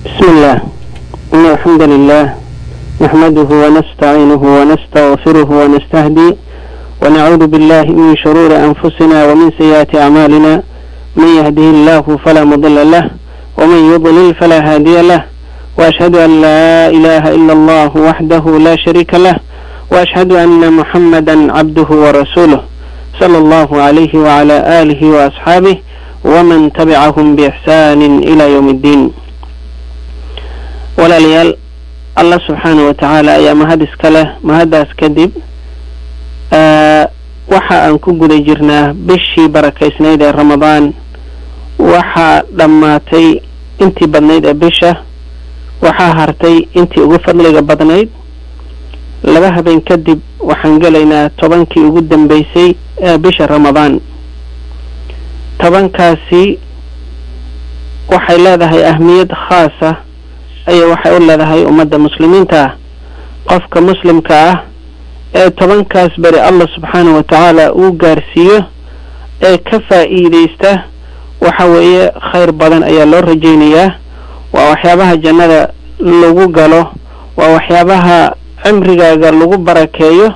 بسم الله إن الحمد لله نحمده ونستعينه ونستغفره ونستهدي ونعوذ بالله من شرور أنفسنا ومن سيئات أعمالنا من يهده الله فلا مضل له ومن يضلل فلا هادي له وأشهد أن لا إله إلا الله وحده لا شريك له وأشهد أن محمدا عبده ورسوله صلى الله عليه وعلى آله وأصحابه ومن تبعهم بإحسان إلى يوم الدين walaalayaal allah subxaana wa tacaala ayaa mahad iska leh mahaddaas kadib waxa aan ku guda jirnaa bishii barakaysnayd ee ramadaan waxaa dhammaatay intii badnayd ee bisha waxaa hartay intii ugu fadliga badnayd laba habeen kadib waxaan gelaynaa tobankii ugu dambeysay ee bisha ramadaan tobankaasi waxay leedahay ahmiyad khaasa ayay waxay u leedahay ummadda muslimiinta ah qofka muslimka ah ee tobankaas beri allah subxaana wa tacaala uu gaarsiiyo ee ka faa'iideysta waxa weeye khayr badan ayaa loo rajaynayaa waa waxyaabaha jannada lagu galo waa waxyaabaha cimrigaaga lagu barakeeyo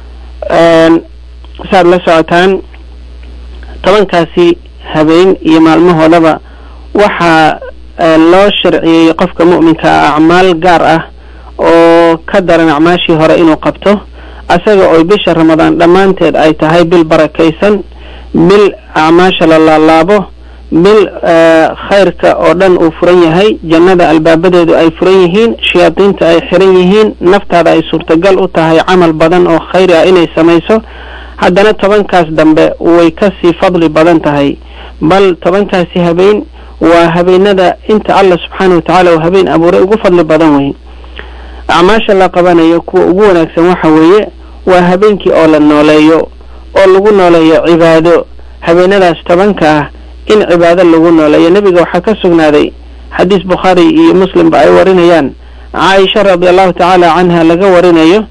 saad la socotaan tobankaasi habeen iyo maalmahoodaba waxaa loo sharciyey qofka mu'minka ah acmaal gaar ah oo ka daran acmaashii hore inuu qabto asaga oo bisha ramadaan dhammaanteed ay tahay bil barakaysan bil acmaasha la laalaabo bil khayrka oo dhan uu furan yahay jannada albaabadeedu ay furan yihiin shayaadiinta ay xiran yihiin naftaada ay suurtagal u tahay camal badan oo khayri ah inay samayso haddana tobankaas dambe way kasii fadli badan tahay bal tobankaasi habeen waa habeenada inta allah subxaana wa tacaala uu habeen abuuray ugu fadli badan wey acmaasha la qabanayo kuwa ugu wanaagsan waxa weeye waa habeenkii oo la nooleeyo oo lagu nooleeyo cibaado habeenadaas tobanka ah in cibaado lagu nooleeyo nebiga waxaa ka sugnaaday xadiis bukhaari iyo muslimba ay warinayaan caaisha radi allahu tacaala canha laga warinayo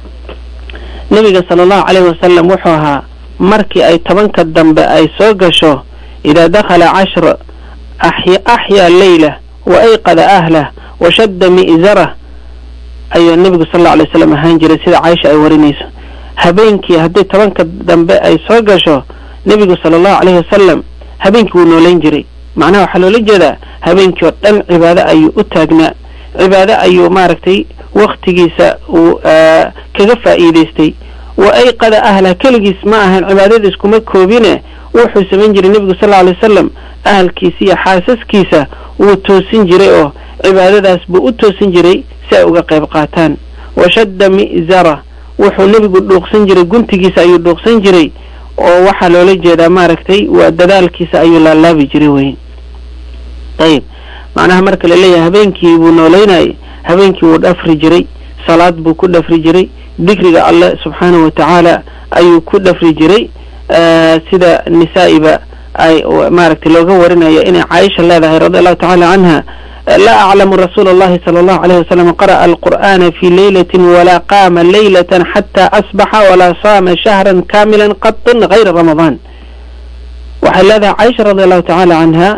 nebiga sala allahu caleyhi wasalam wuxuu ahaa markii ay tobanka dambe ay soo gasho idaa dakhala cashr axyaa leylah wa ayqada ahlah wa shadda mi'zarah ayuu nebigu sal alla alay slam ahaan jiray sida caaisha ay warinayso habeenkii haddii tobanka dambe ay soo gasho nebigu sala allahu caleyhi wasalam habeenkii wuu noolayn jiray macnaha waxaa loola jeedaa habeenkii oo dhan cibaado ayuu u taagnaa cibaado ayuu maaragtay waktigiisa uu kaga faa'iidaystay wa ayqada ahlah keligiis ma ahan cibaadadiis kuma koobine wuxuu samayn jiray nebigu sal alla alay wasalam ahalkiisa iyo xaasaskiisa wuu toosin jiray oo cibaadadaas buu u toosin jiray si ay uga qayb qaataan wa shadda mi'zara wuxuu nebigu dhuuqsan jiray guntigiisa ayuu dhuuqsan jiray oo waxaa loola jeedaa maaragtay waa dadaalkiisa ayuu laalaabi jiray wey ayib macnaha marka laleeyahay habeenkii buu noolaynayay habeenkii wuu dhafri jiray salaad buu ku dhafri jiray dikriga alleh subxaanahu wa tacaala ayuu ku dhafri jiray sida nisaa'iba ay maaragtay looga warinayo inay caaisha leedahay radi allahu tacala canha laa aclamu rasuula allahi sala allahu alayh wasalam qara'a alqur'ana fi leylatin walaa qaama leylatan xataa asbaxa walaa saama shahran kaamilan qatin hayra ramadaan waxay leedahay caaisha radi allahu tacaala canha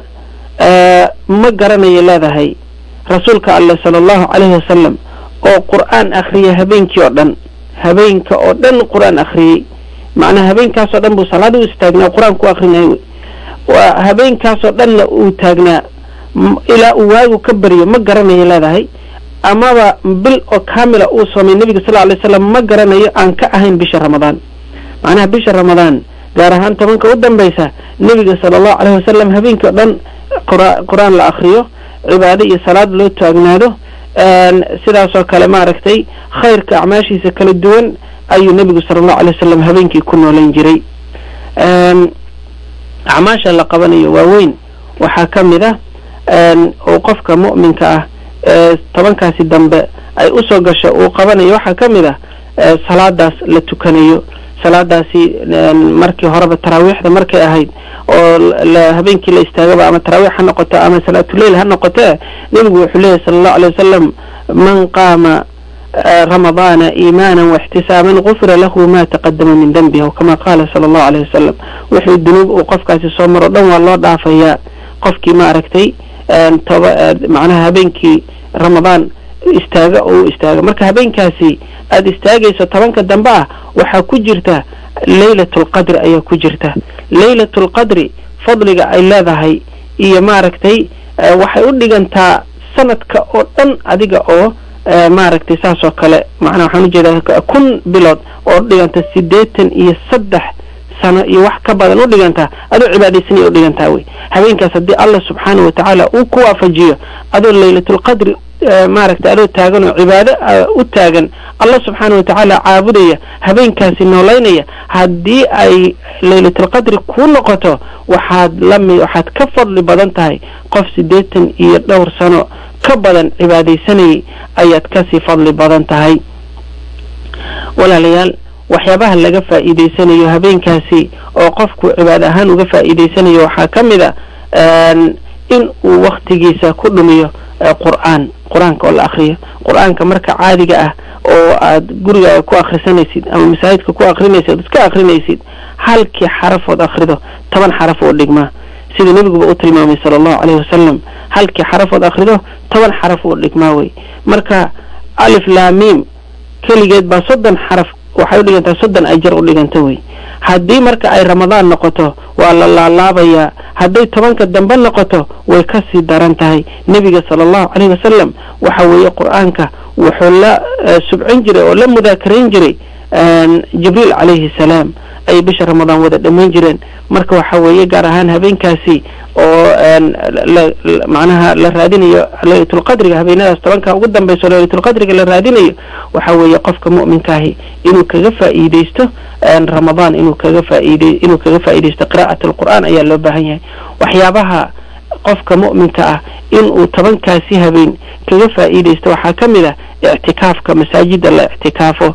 ma garanayay leedahay rasuulka alleh sala allahu calayhi wasalam oo qur'aan akriya habeenkii oo dhan habeenka oo dhan qur'aan akhriyey macnaa habeenkaasoo dhan buu salaada u istaagnaa qur-aan ku akrinay waa habeenkaasoo dhanna uu taagnaa ilaa uu waagu ka baryo ma garanayo leedahay amaba bil oo kaamila uu soomay nebiga sal alay slam ma garanayo aan ka ahayn bisha ramadaan macnaha bisha ramadaan gaar ahaan tobanka u dambaysa nebiga sala allahu caleyhi wasalam habeenkii o dhan qur-aan la akriyo cibaado iyo salaad loo taagnaado sidaasoo kale maaragtay khayrka acmaashiisa kala duwan ayuu nebigu sala allahu alay wasalam habeenkii ku noolayn jiray acmaasha la qabanayo waaweyn waxaa ka mid ah oo qofka mu'minka ah ee tobankaasi dambe ay usoo gasho uu qabanayo waxaa ka mid ah salaadaas la tukanayo salaadaasi markii horeba taraawiixda markay ahayd oo habeenkii la istaagaba ama taraawiix ha noqoto ama salaatuleyl ha noqote nebigu wuxuu leeyahy sala allahu alay wasalam man qaama ramadaana iimaana waixtisaaban gufira lahu ma taqadama min denbihi o kama qaala sala allahu alayh wasalam wuxuu dunuub uu qofkaasi soo maro dhan waa loo dhaafayaa qofkii maaragtay toba macnaha habeenkii ramadaan istaaga oo u istaaga marka habeenkaasi aada istaagayso tobanka dambe ah waxaa ku jirta laylatulqadri ayaa ku jirta laylatulqadri fadliga ay leedahay iyo maaragtay waxay u dhigantaa sanadka oo dhan adiga oo maaragtay saas oo kale macnaa waxaan ujeedaa kun bilood oo u dhiganta siddeetan iyo saddex sano iyo wax ka badan u dhigantaa adoo cibaadaysanaya u dhigantaa wey habeenkaas haddii allah subxaana wa tacaala uu ku waafajiyo adoo laylatulqadri maaragtay adoo taagan oo cibaado u taagan allah subxaana wa tacaala caabudaya habeenkaasi noolaynaya haddii ay laylatulqadri kuu noqoto waxaad lami waxaad ka fadli badan tahay qof siddeetan iyo dhowr sano ka badan cibaadaysanayay ayaad kasii fadli badan tahay walaalayaal waxyaabaha laga faa'iidaysanayo habeenkaasi oo qofku cibaad ahaan uga faa'iidaysanayo waxaa ka mid a in uu waktigiisa ku dhumiyo qur'aan qur-aanka oo la akriyo qur-aanka marka caadiga ah oo aad gurigaaga ku akrisanaysid ama masaajidka ku akrinaysid ood iska akrinaysid halkii xarafood akrido toban xaraf oo dhigmaa sida nebiguba u tilmaamay sala allahu caleyhi wasalam halkii xarafood akrido toban xaraf oo dhigmaa wey marka alif laamiim keligeed baa soddon xaraf waxay u dhigantaa soddon ajar u dhiganta wey haddii marka ay ramadaan noqoto waa la laalaabayaa hadday tobanka dambe noqoto way kasii daran tahay nebiga sala allahu caleyhi wasalam waxa weeye qur-aanka wuxuu la subcin jiray oo la mudaakarayn jiray jibriil calayhi salaam ayay bisha ramadaan wada dhammayn jireen marka waxa weeye gaar ahaan habeenkaasi oo macnaha la raadinayo laylatulqadriga habeenadaas tobanka ugu dambayso laylatulqadriga la raadinayo waxa weeye qofka mu'minkaahi inuu kaga faa'iidaysto ramadaan inuu kaga faaid inuu kaga faa'iidaysto qiraa'at alqur'aan ayaa loo baahan yahay waxyaabaha qofka mu'minka ah inuu tobankaasi habeen kaga faa'iidaysto waxaa ka mid ah ictikaafka masaajida la ictikaafo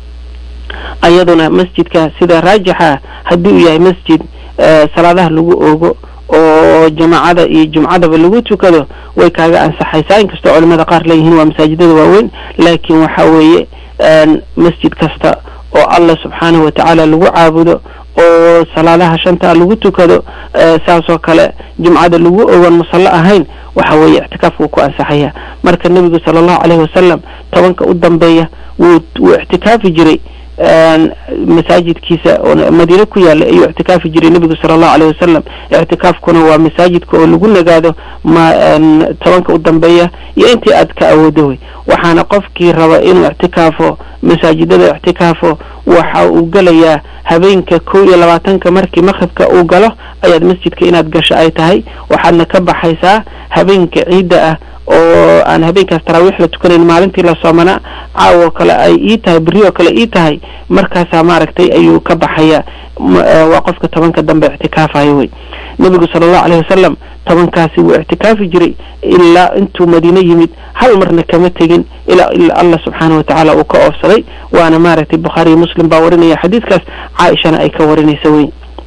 ayaduna masjidka sida raajixa haddii uu yahay masjid salaadaha lagu oogo oo jamaacada iyo jumcadaba lagu tukado way kaaga ansaxaysaa inkastoo culimada qaar leeyihiin waa masaajidada waaweyn laakiin waxa weeye masjid kasta oo allah subxaanahu watacaala lagu caabudo oo salaadaha shanta lagu tukado saasoo kale jumcada lagu ogan musallo ahayn waxa weeye ictikaafku ku ansaxaya marka nebigu sala allahu caleyhi wasalam tobanka u dambeeya wuu wuu ictikaafi jiray masaajidkiisa oo madiine ku yaala ayuu ictikaafi jiray nebigu sala allahu aleyh wasalam ictikaafkuna waa masaajidka oo lagu nagaado ma tobanka u dambeeya iyo intii aad ka awoodo wey waxaana qofkii raba inuu ictikaafo masaajidada ictikaafo waxa uu gelayaa habeenka kow iyo labaatanka markii maqribka uu galo ayaad masjidka inaad gasho ay tahay waxaadna ka baxaysaa habeenka ciidda ah oo aan habeenkaas taraawiix la tukanayn maalintii la soomanaa caawo kale ay ii tahay berri oo kale ii tahay markaasaa maaragtay ayuu ka baxaya waa qofka tobanka dambe ictikaafayo wey nebigu sala allahu aleyhi wasalam tobankaasi wuu ictikaafi jiray ilaa intuu madiine yimid hal marna kama tegin ilaa ilaa allah subxaana wa tacaala uu ka oofsaday waana maaragtay bukhaariyo muslim baa warinaya xadiiskaas caaishana ay ka warinaysa wey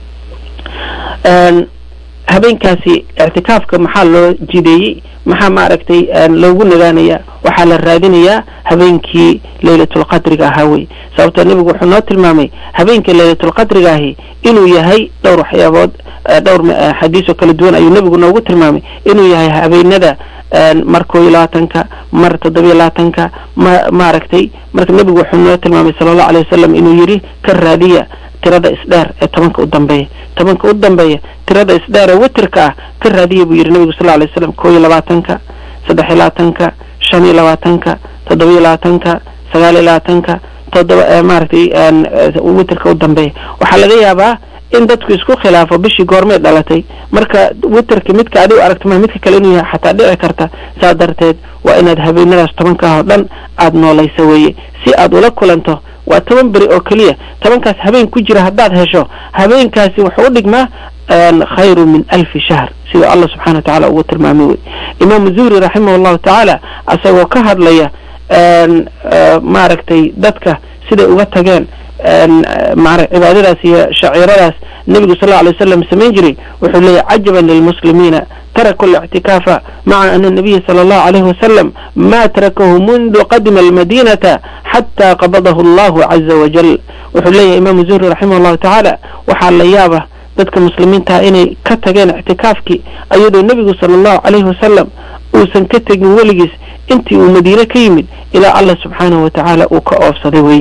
habeenkaasi ictikaafka maxaa loo jideeyey maxaa maaragtay loogu nagaanayaa waxaa la raadinayaa habeenkii laylatulqadriga ahaa wey sababtoo nebigu wuxuu noo tilmaamay habeenkii laylatulqadriga ahi inuu yahay dhowr waxyaabood dhowr xadiis oo kala duwan ayuu nebigu noogu tilmaamay inuu yahay habeenada mar koo iyo labaatanka mar toddobiyo labaatanka ma maaragtay marka nebigu wuxuu noo tilmaamay sala allahu alay wasalam inuu yidhi ka raadiya tirada isdheer ee tobanka u dambeeya tobanka u dambeeya tirada isdheer ee witirka ah ka raadiya buu yidhi nebigu sal alay slam koo iyo labaatanka saddex iyo labaatanka shan iyo labaatanka toddobiyo labaatanka sagaal iyo labaatanka toddoba maaragtay witirka u dambeeya waxaa laga yaabaa in dadku isku khilaafo bishii goormay dhalatay marka witerka midka adigu aragtama midka kale inuu yahay xataa dhici karta saa darteed waa inaad habeenadaas tobanka ah oo dhan aada noolaysa weeye si aad ula kulanto waa toban beri oo keliya tobankaas habeen ku jira haddaad hesho habeenkaasi wuxuu u dhigmaa khayru min alfi shahr sida allah subxana wa tacala ugu tilmaamay wey imaamu zuhri raximah llahu tacaala asagoo ka hadlaya maaragtay dadka siday uga tageen cibaadadaas iyo shaciiradaas nebigu sal lla alay wasalam samayn jiray wuxuu leeyahy cajaban lilmuslimiina taraku اlictikaafa maca ana nabiya sala allahu alayhi wasalam ma tarakahu mundu qadima almadinata xata qabadahu allahu caza wajal wuxuu leeyahay imaamu zuhri raximah llahu tacaala waxaa la yaaba dadka muslimiintaha inay ka tageen ictikaafkii ayadoo nebigu sala allahu calayhi wasalam uusan ka tegin weligiis intii uu madiine ka yimid ilaa allah subxaanahu watacaala uu ka oofsaday wey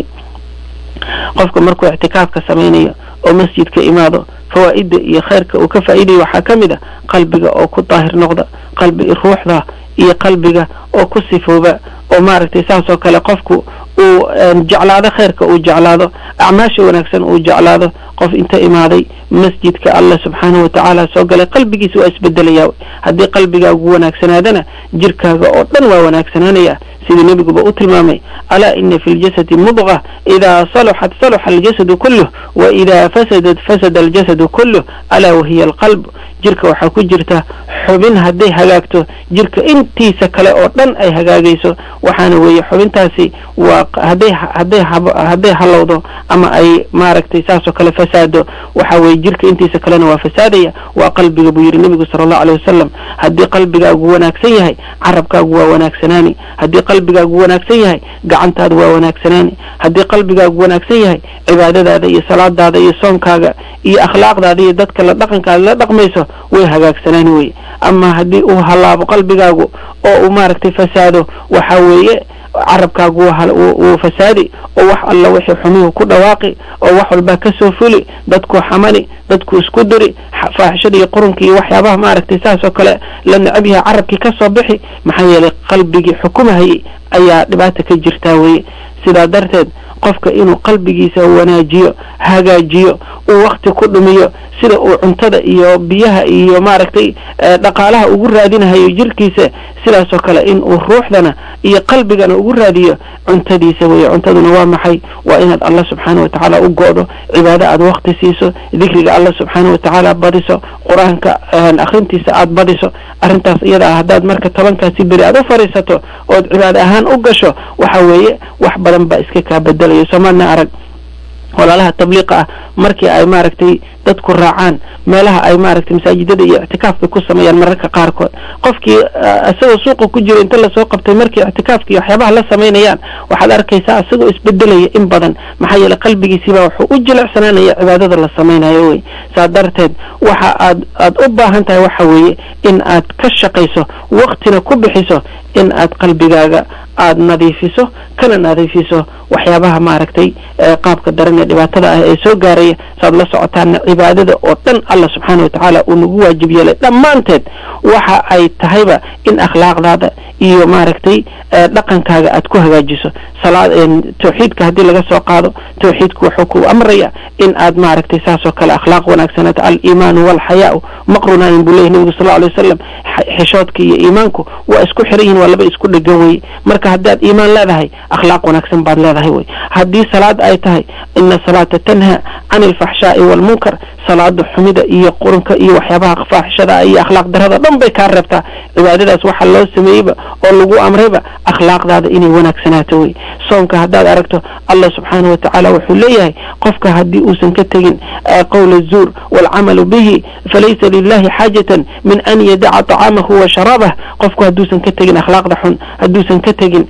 qofka markuu ictikaafka samaynayo oo masjidka imaado fawaa'ida iyo khayrka uu ka faa'iidayo waxaa ka mid a qalbiga oo ku daahir noqda qalbi ruuxda iyo qalbiga oo ku sifooba oo maaragtay saas oo kale qofku uu jeclaado khayrka uu jeclaado acmaasha wanaagsan uu jeclaado qof inta imaaday masjidka allah subxaanahu watacaala soo galay qalbigiisa waa isbedelayaa haddii qalbigaagu wanaagsanaadana jirkaaga oo dhan waa wanaagsanaanaya sidii nebiguba u tilmaamay alaa ina fi ljasadi mudqa idaa saluxat saluxa aljasadu kulluh wa idaa fasadat fasada aljasadu kulluh alaa wahiya alqalb jirka waxaa ku jirta xubin hadday hagaagto jirka intiisa kale oo dhan ay hagaagayso waxaana weeye xubintaasi waa hadday hadday hadday halowdo ama ay maaragtay saasoo kale fasaado waxa weeye jirka intiisa kalena waa fasaadaya waa qalbiga buu yidhi nebigu sala allahu aleyh wasalam haddii qalbigaagu wanaagsan yahay carabkaagu waa wanaagsanaani haddii qalbigaagu wanaagsan yahay gacantaadu waa wanaagsanaani haddii qalbigaagu wanaagsan yahay cibaadadaada iyo salaadaada iyo soonkaaga iyo akhlaaqdaada iyo dadka la dhaqankaada la dhaqmayso way hagaagsanaani weye ama haddii uu halaabo qalbigaagu oo uu maaragtay fasaado waxa weeye carabkaagu wuu fasaadi oo wax alla wixii xumuhu ku dhawaaqi oo wax walbaa ka soo fuli dadku xamani dadku isku diri faaxishada iyo qurunka iyo waxyaabaha maaragtay saas oo kale la necab yahay carabkii ka soo bixi maxaa yeelay qalbigii xukumahayay ayaa dhibaata ka jirtaa weye sidaa darteed qofka inuu qalbigiisa wanaajiyo hagaajiyo uu wakti ku dhumiyo sida uu cuntada iyo biyaha iyo maaragtay dhaqaalaha ugu raadinahayo jirkiisa sidaasoo kale in uu ruuxdana iyo qalbigana ugu raadiyo cuntadiisa weye cuntaduna waa maxay waa inaad allah subxaana watacaala u go'do cibaado aad wakti siiso dikriga allah subxaana watacaala badiso qur-aanka akhrintiisa aad badiso arrintaas iyada ah haddaad marka tobankaasi beri aad u fadhiisato ood cibaado ahaan u gasho waxa weeye wax badan baa iska kaa bedelayo soomaadna arag walaalaha tabliiqa ah markii ay maaragtay dadku raacaan meelaha ay maaragtay masaajidada iyo ictikaafka ku sameeyaan mararka qaarkood qofkii isagoo suuqa ku jiro inta lasoo qabtay markii ictikaafka iyo waxyaabaha la samaynayaan waxaad arkaysaa isagoo isbedelaya in badan maxaa yeele qalbigiisiibaa wuxuu u jilicsanaanaya cibaadada la samaynayo wey saa darteed waxa aad aad u baahan tahay waxa weeye in aad ka shaqayso waktina ku bixiso in aad qalbigaaga aad nadiifiso kana nadiifiso waxyaabaha maaragtay qaabka daran ee dhibaatada ah ee soo gaaraya saaad la socotaana cibaadada oo dhan allah subxaana watacaala uu nagu waajib yeelay dhammaanteed waxa ay tahayba in akhlaaqdaada iyo maaragtay dhaqankaaga aad ku hagaajiso salaad tawxiidka haddii laga soo qaado tawxiidku wuxuu ku amraya in aad maaragtay saasoo kale akhlaaq wanaagsanaato aliimaanu walxayaau maqrunaayin buu leyahy nebigu sal alay wasalam xishoodka iyo iimaanku waa isku xiran yihin waa laba isku dhegan weye marka haddaad iimaan leedahay akhlaaq wanaagsan baad leedahay wey haddii salaad ay tahay ina salaata tanha cani alfaxshaai waalmunkar salaada xumida iyo qurunka iyo waxyaabaha faaxishada iyo akhlaaq darada dhan bay kaa reebtaa cibaadadaas waxaa loo sameeyeyba oo lagu amrayba akhlaaqdaada inay wanaagsanaato wey soonka haddaad aragto allah subxaana watacaala wuxuu leeyahay qofka haddii uusan ka tegin qowla zuur waalcamalu bihi falaysa lilahi xaajatan min an yadaca طacaamahu wa sharaabah qofku hadduusan ka tegin akhlaaqda xun hadduusan ka tegin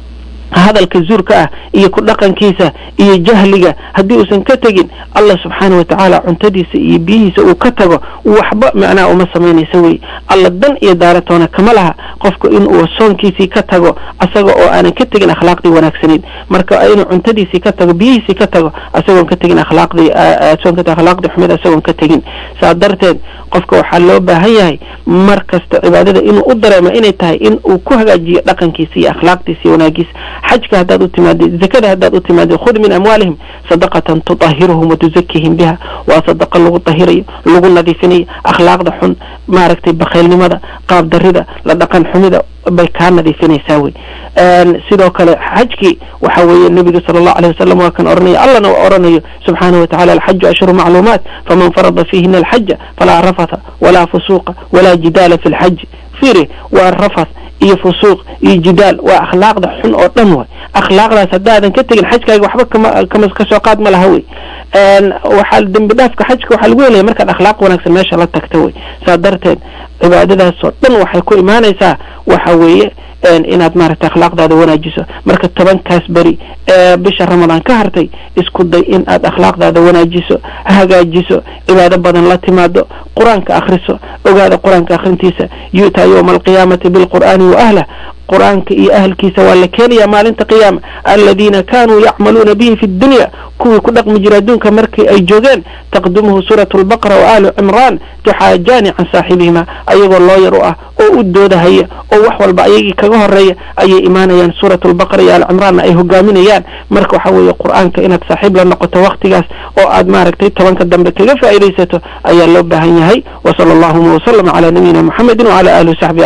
hadalka zuurka ah iyo ku dhaqankiisa iyo jahliga haddii uusan ka tegin allah subxaana watacaala cuntadiisa iyo biyihiisa uu ka tago waxba macnaha uma samaynaysa wey alla dan iyo daaratoona kama laha qofku inuu soonkiisii ka tago asaga oo aanan ka tegin akhlaaqdii wanaagsanayn marka inuu cuntadiisii ka tago biyihiisii ka tago asagoon ka tegin akhlaaqdii soonka akhlaaqdii xumid asagoon ka tegin saa darteed qofka waxaa loo baahan yahay mar kasta cibaadada inuu u dareemo inay tahay in uu ku hagaajiyo dhaqankiisa iyo akhlaaqdiisa iyo wanaagiisa xajka haddaad u timaadid zakada haddaad u timaadid khud min amwaalihim sadaqatan tutahiruhum watuzakihim biha waa sadaqa lagu tahirayo lagu nadiifinayo akhlaaqda xun maaragtay bakhaylnimada qaab darida la dhaqan xumida bay kaa nadiifinaysaa wey sidoo kale xajkii waxa weeye nebiga sala allahu aleyh wasalam waa kan oranaya allana waa oranayo subxaanahu watacala alxaju ashhuru macluumaat faman farada fiihina alxaja falaa rafatha walaa fusuuqa walaa jidaala fi lxaji fiiri waa rafath iyo fusuuq iyo jidaal waa akhlaaqda xun oo dhan way akhlaaqdaas haddaadan ka tegin xajkaaga waxba kama kama kasoo qaad ma laha wey waxaa dembi dhaafka xajka waxaa lagu helaya markaad akhlaaq wanaagsan meesha la tagta wey saa darteed cibaadadaasoo dhan waxay ku imaanaysaa waxa weeye inaad maaragtay akhlaaqdaada wanaajiso marka tobankaas beri ee bisha ramadaan ka hartay isku day in aad akhlaaqdaada wanaajiso hagaajiso cibaado badan la timaado qur-aanka akhriso ogaada qur-aanka akhrintiisa yu'taa yowma alqiyaamati bilqur'aani wa ahlah qur-aanka iyo ahalkiisa waa la keenaya maalinta qiyaama aladiina kanuu yacmaluuna bihi fi dunya kuwii ku dhaqmi jira adduunka markii ay joogeen taqdumuhu suuratu lbaqara wa aalu cimraan tuxaajaani can saaxibihima ayagoo looyar u ah oo u doodahaya oo wax walba ayagii kaga horeeya ayay imaanayaan suuratu lbaqara iyo aal cimraanna ay hogaaminayaan marka waxa weeye qur-aanka inaad saaxiib la noqoto waktigaas oo aad maaragtay tobanka dambe kaga faa'iidaysato ayaa loo baahan yahay wa sala allahuma wasalama calaa nabiyina muxamedin wacala alihi wasaxbi